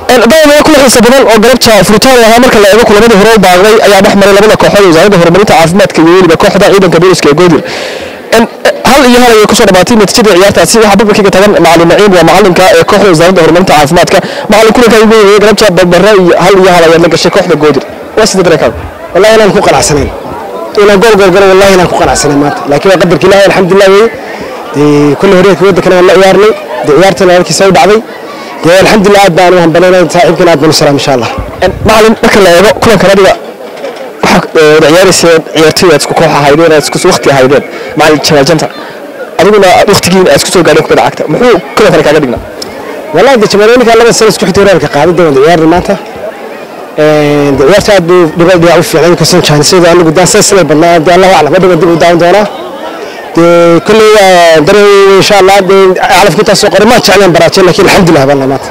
dawamaya kula xiisa badan oo galabta furitaan lahaa marka la eego kulamadii hore u baaqday ayaa dhex maray labada kooxood ee wasaaradda horumarinta caafimaadka iyo weliba kooxda ciidanka booliska ee goodir hal iyo hal ayay kusoo dhamaatay natiijada ciyaartaasi waxaa barbarkiga tagan macalin naciim waa macalinka ee kooxda wasaaradda horumarinta caafimaadka macalin kulanka ugu weeyay galabta barbara iyo hal iyo hal ayaad la gashay kooxda goodir waa sida dareenkaada والله أنا نكون قناعسنين إلى جول جول جول والله أنا نكون قناعسنين مات لكن قدر الله الحمد لله وي دي كل هريك ودك أنا والله يارني دي عيارتي أنا كي سوي دعوي دي الحمد لله عاد أنا هم بنينا صاحبكنا عاد بنسلام إن شاء الله macalin marka la eego kulankan adiga waxaa wada ciyaarayseen ciyaartoy aad isku koox ahaydeen aad isku waqti ahaydeen macalin jamaajanta adiguna waqtigiin aad isku soo gaadheen kubadda cagta muxuu kulankan kaaga dhignaa والله دي جمالونك الله بس اسكو حتى قاعدة دي ولا عيار ماتا دي عيارتي عاد دبل دي عوف يعني كسر كان سيدا أنا قدام سلسلة بالله دي الله أعلم بدو بدو قدام دونا دي كل دري إن شاء الله دي أعرف كنت أسوق ما تعلم براتين لكن الحمد لله والله مات